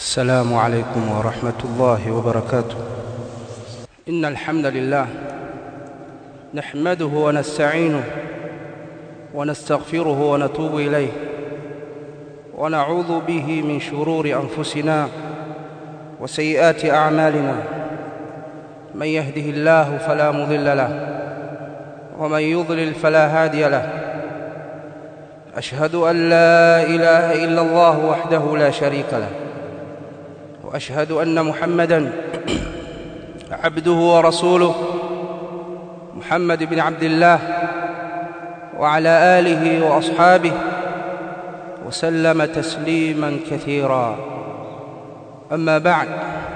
السلام عليكم ورحمة الله وبركاته إن الحمد لله نحمده ونستعينه ونستغفره ونتوب إليه ونعوذ به من شرور أنفسنا وسيئات أعمالنا من يهده الله فلا مضل له ومن يضلل فلا هادي له أشهد أن لا إله إلا الله وحده لا شريك له وأشهد أن محمدًا عبده ورسوله محمد بن عبد الله وعلى آله وأصحابه وسلم تسليما كثيرا أما بعد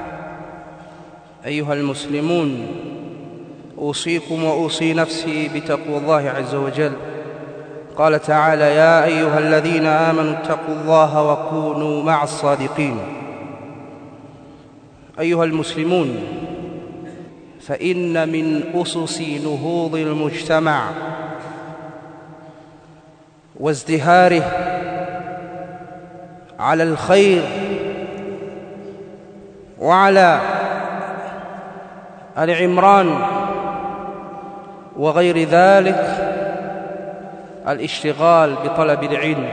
أيها المسلمون أوصيكم وأوصي نفسي بتقوى الله عز وجل قال تعالى يا أيها الذين آمنوا اتقوا الله وكونوا مع الصادقين أيها المسلمون فإن من أسس نهوض المجتمع وازدهاره على الخير وعلى العمران وغير ذلك الاشتغال بطلب العلم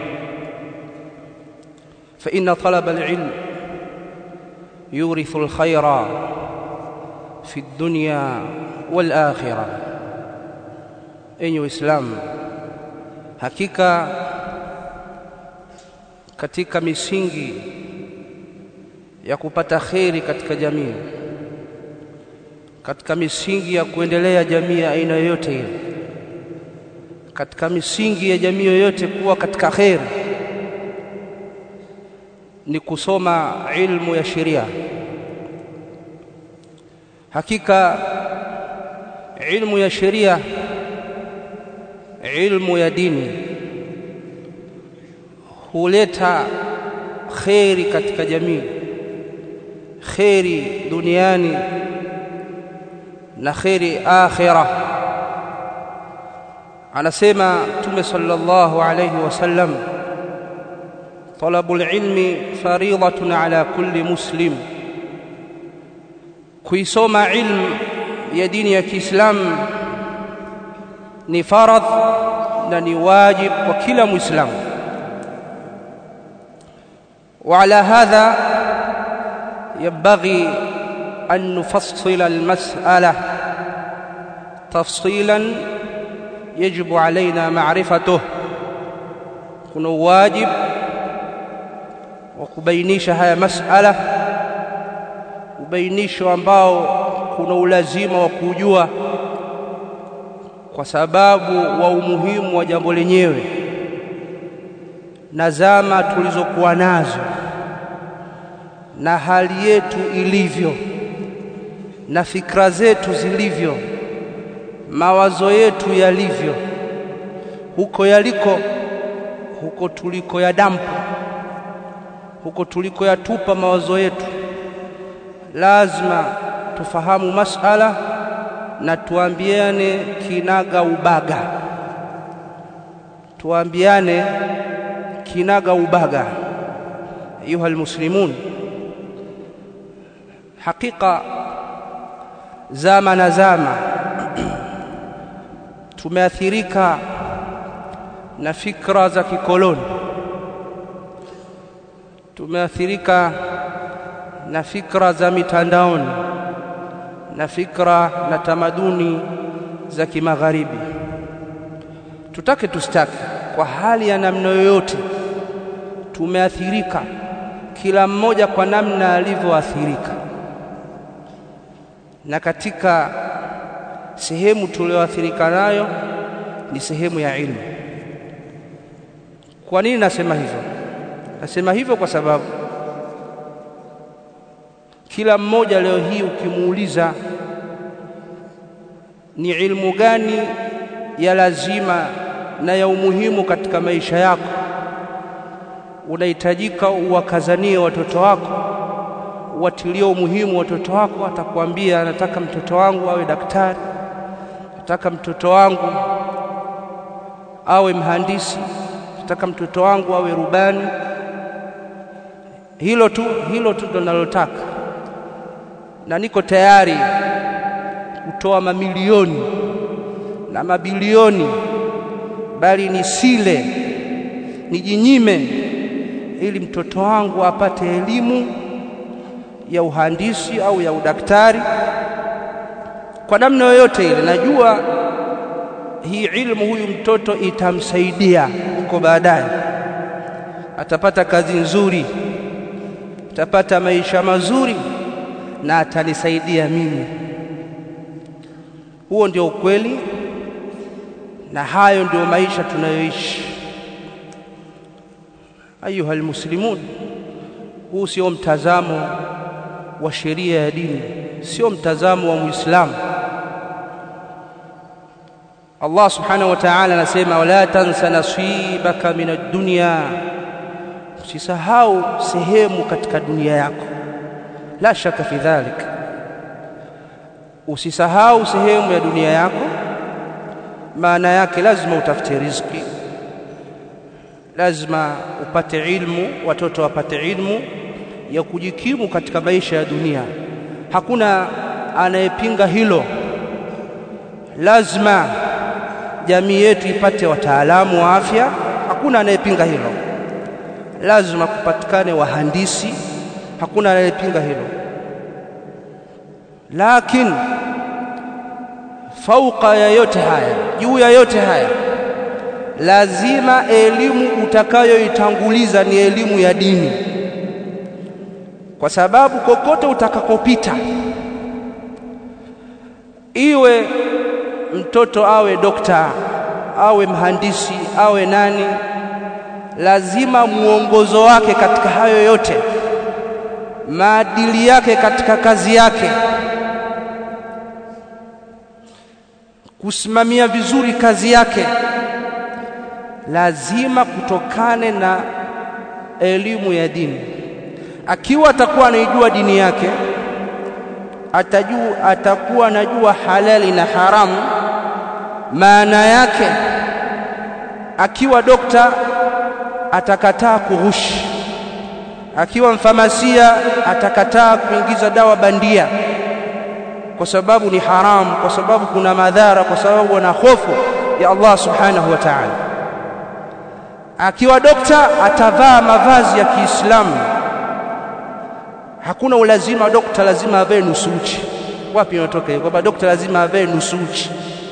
فإن طلب العلم يورث الخير في الدنيا والآخرة enyi waislamu hakika katika misingi ya kupata kheri katika jamii katika misingi ya kuendelea jamii ya aina yoyote ile katika misingi ya jamii yoyote kuwa katika kheri ni kusoma ilmu ya sheria hakika ilmu ya sheria ilmu ya dini huleta kheri katika jamii kheri duniani na kheri akhira anasema mtume sallallahu alayhi wasallam talabul ilmi faridatun ala kulli muslim kuisoma ilmu ya dini ya Kiislamu ni faradh na ni wajib kwa kila muislamu وعلى هذا ينبغي أن نفصل المسألة تفصيلا يجب علينا معرفته كن واجب وكبينيش هذه مسألة ubainisho ambao kuna ulazima wa kujua kwa sababu wa umuhimu wa jambo lenyewe na zama tulizokuwa nazo na hali yetu ilivyo na fikra zetu zilivyo mawazo yetu yalivyo huko yaliko huko tuliko ya dampu huko tuliko yatupa mawazo yetu lazima tufahamu masala na tuambiane kinaga ubaga tuambiane kinaga ubaga ayuha almuslimun hakika zama na zama tumeathirika na fikra za kikoloni tumeathirika na fikra za mitandaoni na fikra na tamaduni za kimagharibi tutake tustake kwa hali ya namna yoyote tumeathirika kila mmoja kwa namna alivyoathirika na katika sehemu tulioathirika nayo ni sehemu ya ilmu kwa nini nasema hivyo nasema hivyo kwa sababu kila mmoja leo hii ukimuuliza ni ilmu gani ya lazima na ya umuhimu katika maisha yako unahitajika uwakazanie watoto wako uwatilie umuhimu watoto wako atakwambia nataka mtoto wangu awe daktari nataka mtoto wangu awe mhandisi nataka mtoto wangu awe rubani hilo tu hilo tu ndo nalotaka na niko tayari kutoa mamilioni na mabilioni bali nisile nijinyime ili mtoto wangu apate elimu ya uhandisi au ya udaktari kwa namna yoyote ile najua hii ilmu huyu mtoto itamsaidia huko baadaye atapata kazi nzuri atapata maisha mazuri na atanisaidia mimi huo ndio ukweli na hayo ndio maisha tunayoishi ayuha almuslimun huu sio mtazamo wa sheria ya dini sio mtazamo wa muislamu Allah subhanahu wa ta'ala anasema wala tansa nasibaka min ad-dunya usisahau sehemu katika dunia yako la shaka fi dhalik usisahau sehemu ya dunia yako maana yake lazima utafute riziki lazima upate ilmu watoto wapate ilmu ya kujikimu katika maisha ya dunia hakuna anayepinga hilo lazima jamii yetu ipate wataalamu wa afya hakuna anayepinga hilo lazima kupatikane wahandisi hakuna anayepinga hilo lakini fauka ya yote haya juu ya yote haya lazima elimu utakayoitanguliza ni elimu ya dini kwa sababu kokote utakakopita iwe mtoto awe dokta awe mhandisi awe nani lazima muongozo wake katika hayo yote maadili yake katika kazi yake kusimamia vizuri kazi yake lazima kutokane na elimu ya dini akiwa atakuwa anaijua dini yake atajua atakuwa anajua halali na haramu maana yake akiwa dokta atakataa kughushi akiwa mfamasia atakataa kuingiza dawa bandia kwa sababu ni haramu kwa sababu kuna madhara kwa sababu ana hofu ya Allah subhanahu wa ta'ala akiwa dokta atavaa mavazi ya Kiislamu hakuna ulazima dokta lazima avae nusu uchi wapi inatoka hiyo kwamba dokta lazima avae nusu uchi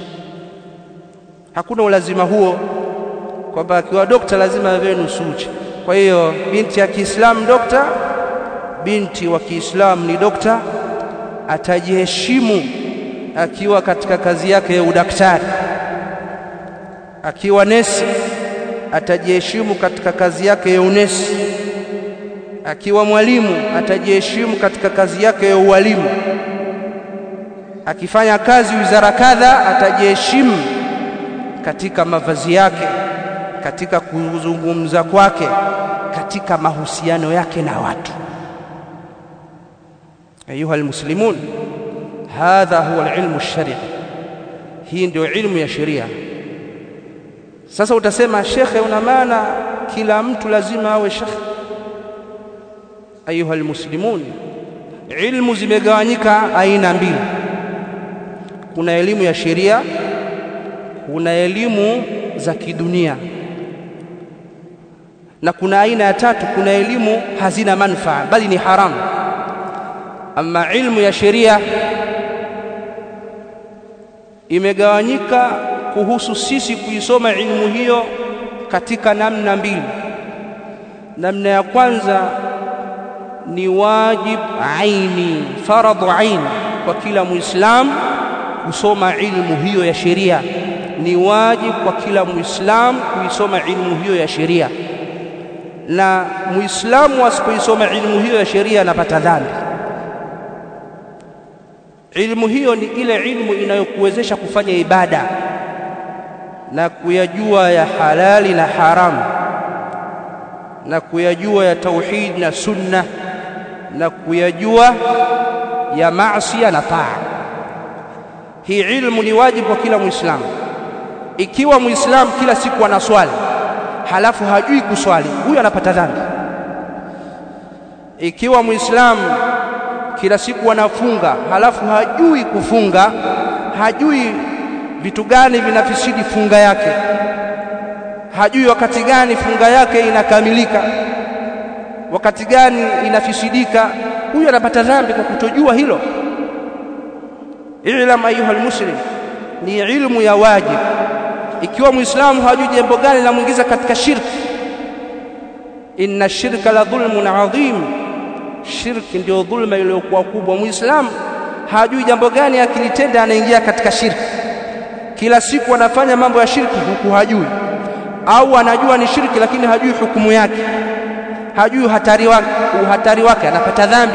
hakuna ulazima huo kwamba akiwa dokta lazima avae nusu uchi kwa hiyo binti ya Kiislamu dokta binti wa Kiislamu ni dokta atajiheshimu akiwa katika kazi yake ya udaktari akiwa nesi atajiheshimu katika kazi yake ya unesi akiwa mwalimu atajiheshimu katika kazi yake ya ualimu akifanya kazi wizara kadha atajiheshimu katika mavazi yake katika kuzungumza kwake katika mahusiano yake na watu ayuha almuslimun hadha huwa alilmu alshari hii ndio ilmu ya sheria sasa utasema shekhe una maana kila mtu lazima awe shekhe ayuha almuslimun ilmu zimegawanyika aina mbili kuna elimu ya sheria kuna elimu za kidunia na kuna aina ya tatu kuna elimu hazina manufaa bali ni haramu ama ilmu ya sheria imegawanyika kuhusu sisi kuisoma ilmu hiyo katika namna mbili namna ya kwanza ni wajib aini faradhu aini kwa kila muislamu kusoma ilmu hiyo ya sheria ni wajib kwa kila muislamu kuisoma ilmu hiyo ya sheria na muislamu asipoisoma ilmu hiyo ya sheria anapata dhambi ilmu hiyo ni ile ilmu inayokuwezesha kufanya ibada na kuyajua ya halali na haramu na kuyajua ya tauhid na sunna na kuyajua ya maasi na taa hii ilmu ni wajibu kwa kila muislamu ikiwa muislamu kila siku anaswali halafu hajui kuswali huyu anapata dhambi ikiwa muislamu kila siku anafunga halafu hajui kufunga hajui vitu gani vinafisidi funga yake hajui wakati gani funga yake inakamilika wakati gani inafisidika huyu anapata dhambi kwa kutojua hilo ilam ayuha almuslim ni ilmu ya wajib ikiwa muislamu hajui jambo gani linamuingiza katika shirki inna shirka la dhulmun adhim shirki ndio dhulma iliyokuwa kubwa muislamu hajui jambo gani akilitenda anaingia katika shirki kila siku anafanya mambo ya shirki huku hajui au anajua ni shirki lakini hajui hukumu yake hajui hatari wake uhatari wake anapata dhambi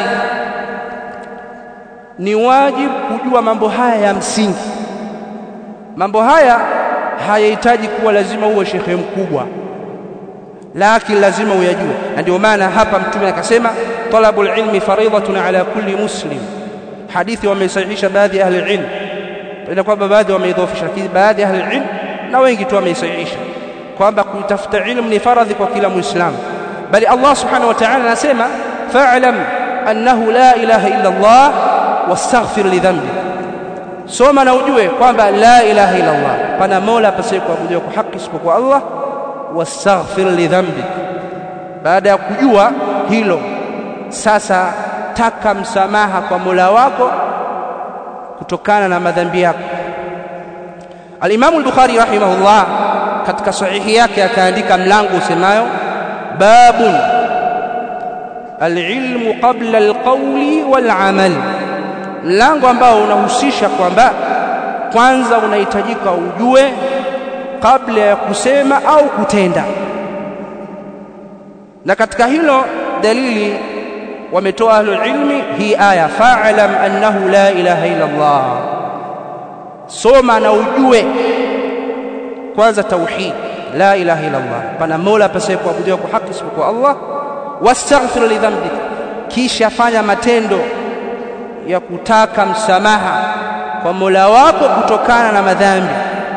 ni wajibu kujua mambo haya ya msingi mambo haya hayahitaji kuwa lazima uwe shekhe mkubwa lakini lazima uyajue na ndio maana hapa mtume akasema talabul ilmi faridatun ala kulli muslim hadithi wameisahihisha baadhi ya ahli ilm ila kwamba baadhi wameidhofisha lakini baadhi ya ahli ilm na wengi tu wameisahihisha kwamba kutafuta ilmu ni faradhi kwa kila muislamu bali Allah subhanahu wa ta'ala anasema fa'lam annahu la ilaha illa Allah wastaghfir li dhanbi soma na ujue kwamba la ilaha illa Allah pana mola pasiye kuabudiwa kwa haki isipokuwa Allah wastaghfir li dhanbi baada ya kujua hilo sasa taka msamaha kwa mola wako kutokana na madhambi yako al-Imam al-Bukhari rahimahullah katika sahihi yake akaandika mlango usemayo babun al-ilmu qabla al-qawli wal-amal mlango ambao unahusisha kwamba kwanza unahitajika ujue kabla ya kusema au kutenda na katika hilo dalili wametoa ahlul ilmi hii aya fa'lam annahu la ilaha illa Allah soma na ujue kwanza tauhid la ilaha illa Allah pana mola pasiye kuabudiwa kwa haki isipokuwa Allah wastaghfir li dhanbik kisha fanya matendo ya kutaka msamaha kwa mola wako kutokana na madhambi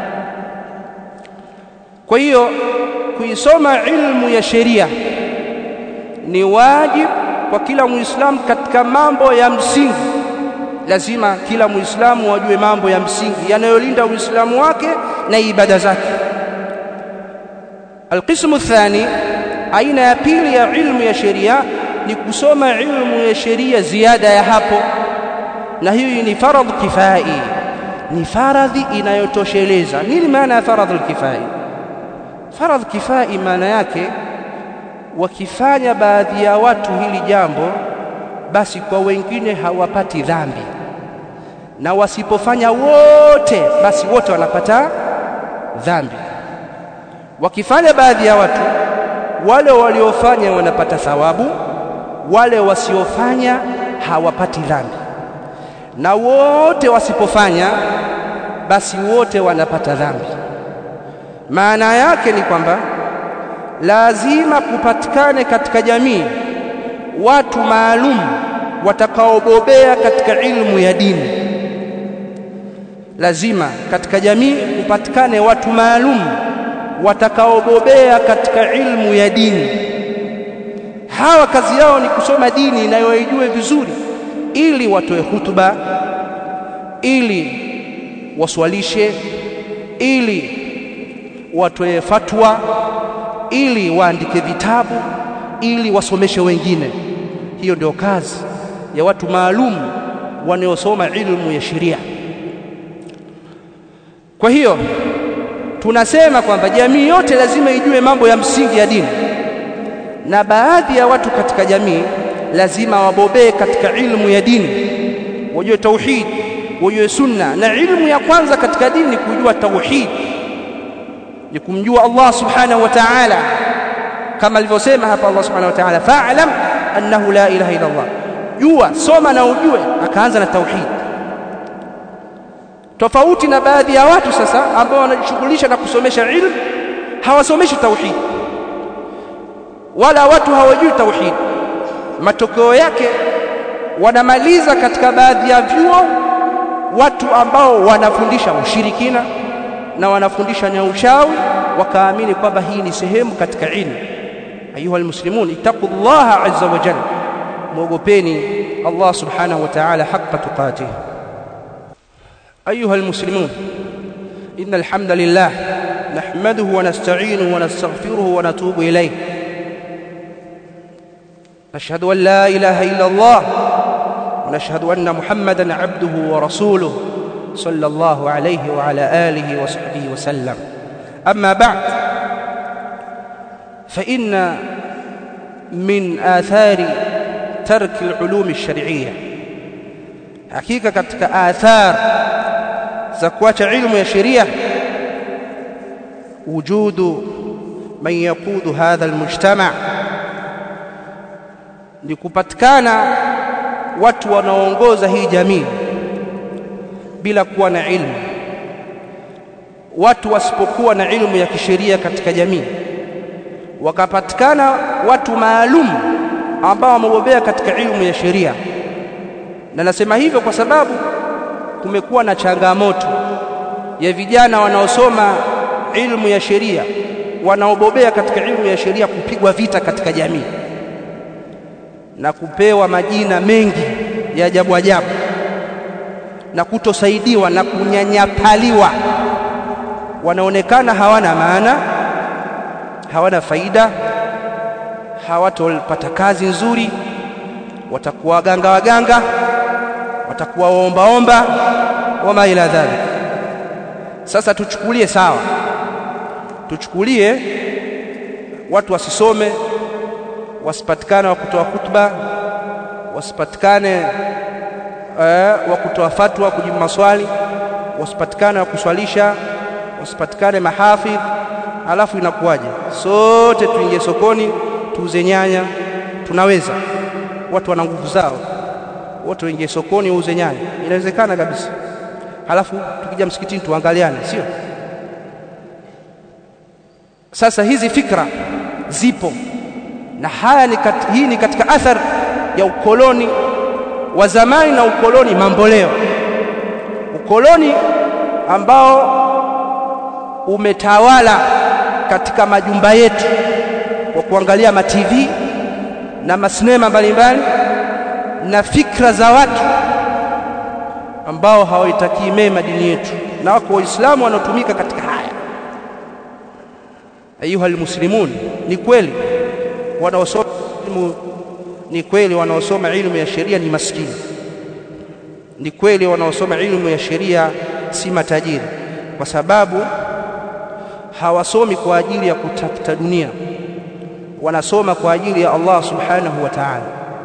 kwa hiyo kuisoma ilmu ya sheria ni wajibu kwa kila muislamu katika mambo ya msingi lazima kila muislamu wajue mambo ya msingi yanayolinda uislamu wake na ibada zake alqismu thani aina ya pili ya ilmu ya sheria ni kusoma ilmu ya sheria ziada ya hapo na hiyo ni faradhi kifai ni faradhi inayotosheleza nini maana ya faradhi kifai faradhi kifai maana yake wakifanya baadhi ya watu hili jambo basi kwa wengine hawapati dhambi na wasipofanya wote basi wote wanapata dhambi wakifanya baadhi ya watu wale waliofanya wanapata thawabu wale wasiofanya hawapati dhambi na wote wasipofanya basi wote wanapata dhambi maana yake ni kwamba lazima kupatikane katika jamii watu maalum watakaobobea katika ilmu ya dini lazima katika jamii kupatikane watu maalum watakaobobea katika ilmu ya dini hawa kazi yao ni kusoma dini inayoijue vizuri ili watoe hutuba ili waswalishe ili watoe fatwa ili waandike vitabu ili wasomeshe wengine hiyo ndio kazi ya watu maalum wanaosoma ilmu ya sheria kwa hiyo tunasema kwamba jamii yote lazima ijue mambo ya msingi ya dini na baadhi ya watu katika jamii lazima wabobee katika ilmu ya dini wajue tauhid wajue sunna na ilmu ya kwanza katika dini kujua tauhid ni kumjua Allah subhanahu wa ta'ala kama alivyosema hapa Allah subhanahu wa ta'ala fa'lam annahu la ilaha illa Allah jua soma na ujue akaanza na tauhid tofauti na baadhi ya watu sasa ambao wanajishughulisha na kusomesha ilmu hawasomeshi tauhid wala watu hawajui tauhid matokeo yake wanamaliza katika baadhi ya vyuo watu ambao wanafundisha ushirikina na wanafundisha na uchawi wakaamini kwamba hii ni sehemu katika ilmu ayuha almuslimun ittaqullaha azza wa jalla mwogopeni Allah subhanahu wa ta'ala haqqa tuqatih أيها المسلمون إن الحمد لله نحمده ونستعينه ونستغفره ونتوب إليه نشهد أن لا إله إلا الله ونشهد أن محمدا عبده ورسوله صلى الله عليه وعلى آله وصحبه وسلم أما بعد فإن من آثار ترك العلوم الشرعية حقيقة كتك آثار زكوات علم يا شريعة وجود من يقود هذا المجتمع ni kupatikana watu wanaoongoza hii jamii bila kuwa na ilmu watu wasipokuwa na ilmu ya kisheria katika jamii wakapatikana watu maalum ambao wamebobea katika ilmu ya sheria na nasema hivyo kwa sababu kumekuwa na changamoto ya vijana wanaosoma ilmu ya sheria wanaobobea katika ilmu ya sheria kupigwa vita katika jamii na kupewa majina mengi ya ajabu ajabu na kutosaidiwa na kunyanyapaliwa wanaonekana hawana maana hawana faida hawatopata kazi nzuri watakuwa waganga waganga watakuwa waombaomba wama ila dhalik sasa tuchukulie sawa tuchukulie watu wasisome wasipatikane wa kutoa khutba wasipatikane uh, wa kutoa fatwa kujibu maswali wasipatikane wa kuswalisha wasipatikane mahafidh alafu inakuwaje sote tuingie sokoni tuuze nyanya tunaweza watu wana nguvu zao wote waingie sokoni wauze nyanya inawezekana kabisa halafu tukija msikitini tuangaliane sio sasa hizi fikra zipo na haya ni kat, hii ni katika athar ya ukoloni wa zamani na ukoloni mamboleo ukoloni ambao umetawala katika majumba yetu kwa kuangalia ma TV na masinema mbalimbali na fikra za watu ambao hawaitakii mema dini yetu na wako waislamu wanaotumika katika haya ayuha almuslimun ni kweli wanaosoma ilmu ni kweli wanaosoma ilmu ya sheria ni maskini ni kweli wanaosoma ilmu ya sheria si matajiri kwa sababu hawasomi kwa ajili ya kutafuta dunia wanasoma kwa ajili ya Allah subhanahu wa ta'ala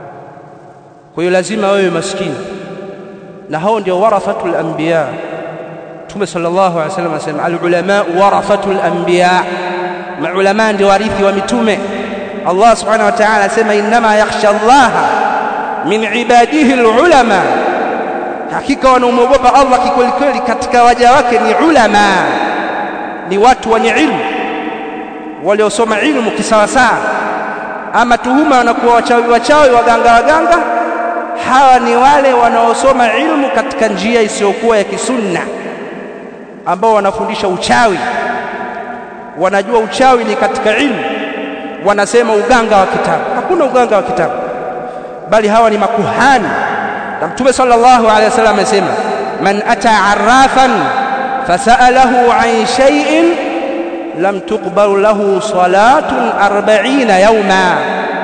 kwa hiyo lazima wewe maskini na hao ndio warathatul anbiya Mtume sallallahu alaihi wasallam anasema alulama warathatul anbiya maulama ndio warithi wa mitume Allah subhanahu wa ta'ala anasema inma yakhsha Allah min ibadihi alulama hakika wanaomwogopa Allah kikweli kweli katika waja wake ni ulama ni watu wenye ilmu waliosoma ilmu kisawasawa ama tuhuma wanakuwa wachawi wachawi waganga waganga hawa ni wale wanaosoma ilmu katika njia isiyokuwa ya kisunna ambao wanafundisha uchawi wanajua uchawi ni katika ilmu wanasema uganga wa kitabu hakuna uganga wa kitabu bali hawa ni makuhani na mtume sallallahu alaihi wasallam amesema man ata arrafan fasalahu an shay'in lam tuqbal lahu salatun 40 yawma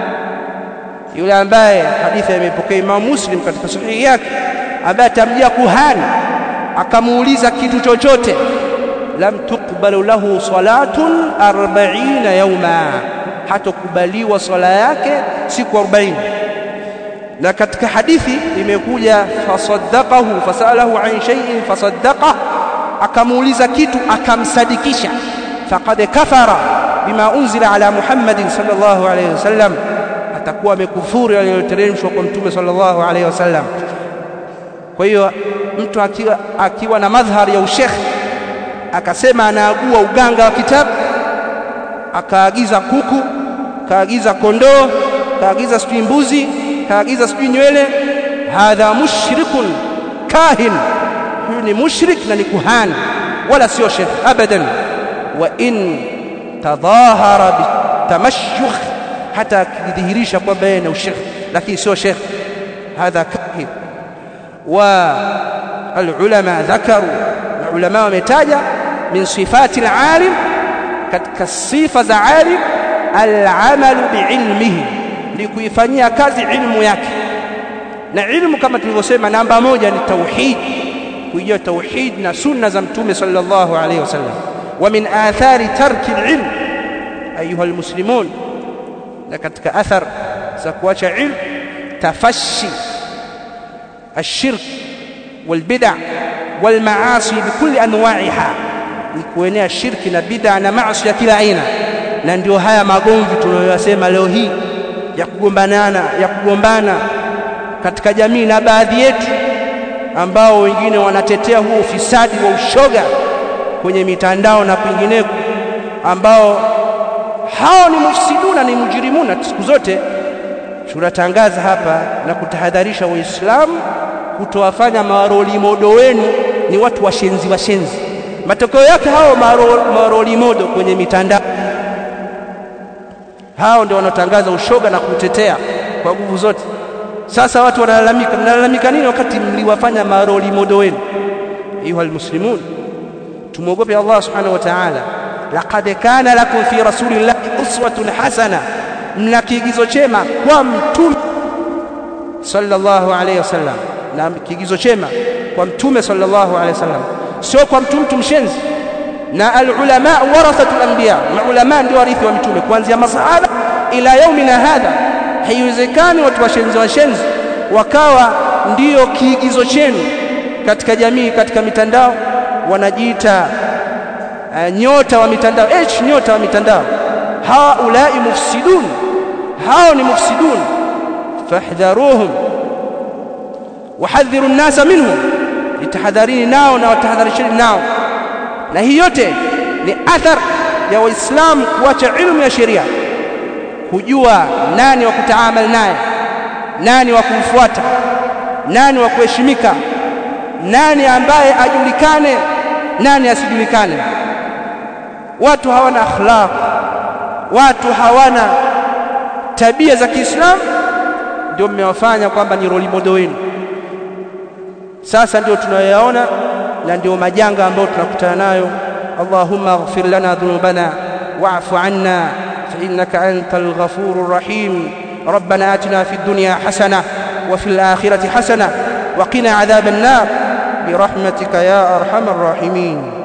yule ambaye hadithi imepokea Imam Muslim katika sahihi yake ambaye atamjia kuhani akamuuliza kitu chochote lam tuqbalu lahu salatun 40 yawma hatokubaliwa swala yake siku 40 na katika hadithi imekuja fasaddaqahu fasalahu an shay'in fasaddaqa akamuuliza kitu akamsadikisha faqad kafara bima unzila ala Muhammadin sallallahu alayhi wasallam atakuwa amekufuru yaliyoteremshwa kwa mtume sallallahu alayhi wasallam kwa hiyo mtu akiwa, akiwa na madhhar ya ushekh akasema anaagua uganga wa kitabu akaagiza kuku kaagiza kondoo kaagiza sijui mbuzi kaagiza sijui nywele hadha mushrikun kahin huyu ni mushrik na ni kuhani wala sio shekh abadan wa in tadhahara bitamashukh hata akidhihirisha kwamba yeye ni ushekh lakini sio shekh hadha kahib wa alulama dhakaru ulama wametaja min sifati alalim katika sifa za alim alamalu biilmihi ni kuifanyia kazi ilmu yake na ilmu kama tulivyosema namba moja ni tauhid kuijua tauhid na sunna za mtume sallallahu alayhi wasallam wa min athari tarki alilm ayuha almuslimun na katika athar za kuacha ilm tafashi الشرك والبدع والمعاصي بكل انواعها ni kuenea shirki na bid'a na maasi ya kila aina na ndio haya magomvi tunayoyasema leo hii ya kugombanana ya kugombana katika jamii na baadhi yetu ambao wengine wanatetea huo ufisadi wa ushoga kwenye mitandao na kwingineko ambao hao ni mufsiduna ni mujrimuna siku zote tunatangaza hapa na kutahadharisha waislamu kutowafanya maroli modo wenu ni watu washenzi washenzi matokeo yake hao maroli modo kwenye mitandao hao ndio wanaotangaza ushoga na kutetea kwa nguvu zote sasa watu wanalalamika mnalalamika nini wakati mliwafanya maroli modo wenu ayuha almuslimun tumwogope Allah subhanahu wa ta'ala laqad kana lakum fi rasulillahi uswatun hasana mna kiigizo chema kwa mtume sallallahu alayhi wasallam na kiigizo chema kwa mtume sallallahu alayhi wasallam sio kwa mtu mtu mshenzi na alulama warathatul anbiya maulama ndio warithi wa mtume kuanzia masahaba ila yaumina hadha haiwezekani watu washenzi washenzi wakawa ndiyo kiigizo chenu katika jamii katika mitandao wanajiita uh, nyota wa mitandao h nyota wa mitandao haulai mufsidun hao ni mufsidun fahdharuhum wahadhiru nnasa minhum itahadharini nao na watahadharisheni nao na hii yote ni athar ya waislamu kuacha ilmu ya sheria kujua nani wa kutaamal naye nani wa kumfuata nani wa kuheshimika nani ambaye ajulikane nani asijulikane watu hawana akhlaq watu hawana tabia za Kiislamu ndio mmewafanya kwamba ni role model wenu sasa ndio tunayoyaona na ndio majanga ambayo tunakutana nayo Allahumma ighfir lana dhunubana wa'fu 'anna fa innaka antal ghafurur rahim ربنا آتنا في الدنيا حسنة وفي الآخرة حسنة وقنا عذاب النار برحمتك يا أرحم الراحمين